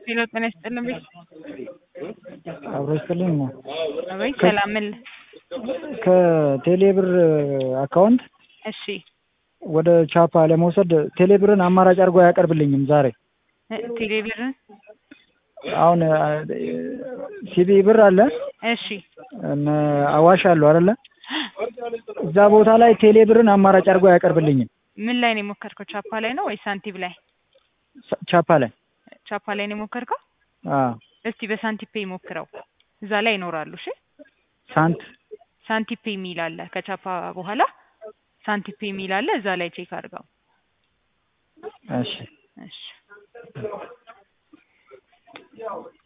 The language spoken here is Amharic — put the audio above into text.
ሄሎ ጤና ይስጥልን ቤት አብሮ ይስጥልኝ ነው። አቤት ሰላም ምን ከቴሌብር አካውንት እሺ ወደ ቻፓ ለመውሰድ ቴሌብርን አማራጭ አድርጎ አያቀርብልኝም ዛሬ። እ ቴሌብርን አሁን ሲቢ ብር አለ እሺ እነ አዋሽ አሉ አይደለ? እዛ ቦታ ላይ ቴሌብርን አማራጭ አድርጎ አያቀርብልኝም። ምን ላይ ነው የሞከርከው? ቻፓ ላይ ነው ወይስ ሳንቲም ላይ? ሳ- ቻፓ ላይ ቻፓ ላይ ነው የሞከርከው? አዎ። እስቲ በሳንቲፔ ሞክረው፣ እዛ ላይ ይኖራሉ። እሺ ሳንት ሳንቲፔ የሚል አለ ከቻፓ በኋላ ሳንቲፔ የሚል አለ፣ እዛ ላይ ቼክ አድርገው። እሺ እሺ